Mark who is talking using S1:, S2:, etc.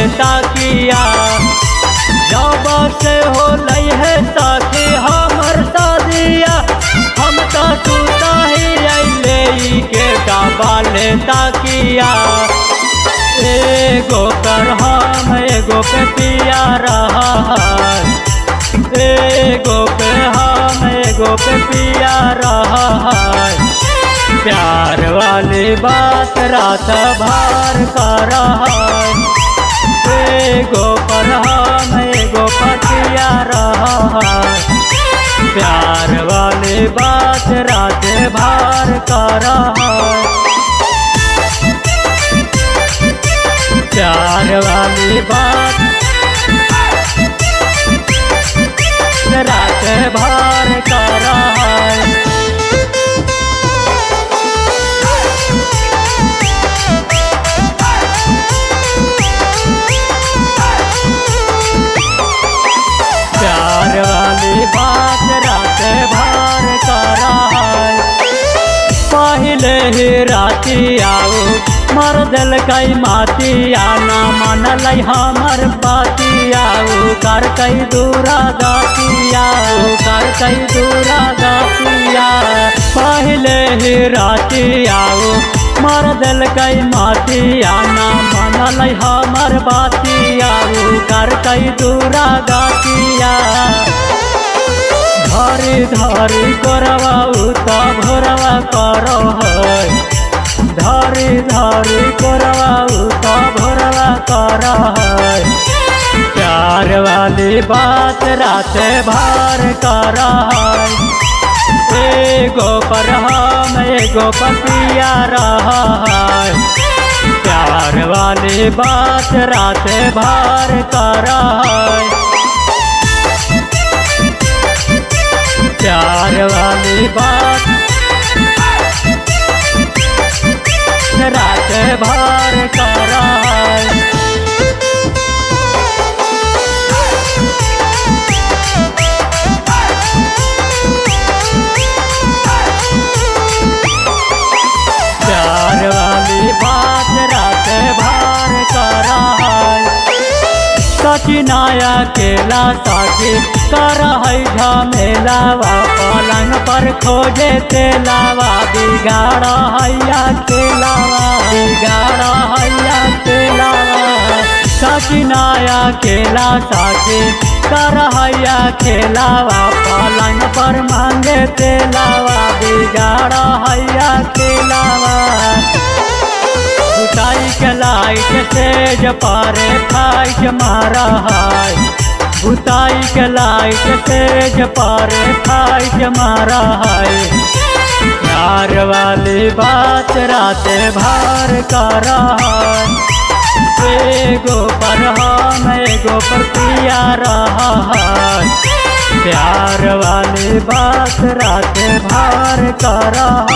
S1: ताकिया जब से हो है साथी हमर शादिया हम तो सुता ही अले के डाबाले ताकिया एगो कर हम एगो पे पिया रहा है एगो पे हम एगो पे पिया रहा है प्यार वाली बात रात भर कर रहा है एगो पर हम एगो पतिया रहा है प्यार वाली बात रात भर कर रहा है प्यार वाली बात रात भर कर रहा है प्यार वाली बात रात भर कर रहा है पहले ही राती आओ मर दिल कई माती आना मनल हमर बाती आओ कर कई दूरा गाती आओ कर कई दूरा गातिया पहले ही राती आओ मर दिल कई माती आना मनल हमर बाती आओ कर कई दूरा गातिया धरी धरी करवा उता भोरवा करो है धरी धरी करवा उता भोरवा करो है प्यार वाली बात रात भर कर है एगो पर हम एगो पतिया रहा है प्यार वाली बात रात भर कर है प्यार वाली बात रात भर कर प्यार वाली बात रात भर कर सचिनाया केला साथी कर है झमेलावा पलंग पर खोजे तेलावा बिगाड़ हैया केलावा बिगाड़ हैया केलावा सचिनाया केला साथी कर हैया खेलावा पलंग पर मांगे तेलावा बिगाड़ हैया केलावा बुताई के लाइट तेज पारे फाइट मारा है बुताई के लाइट तेज पारे फाइट मारा है प्यार वाली बात रात भर कर है एगो पर हम एगो पर पिया रहा है प्यार वाली बात रात भर कर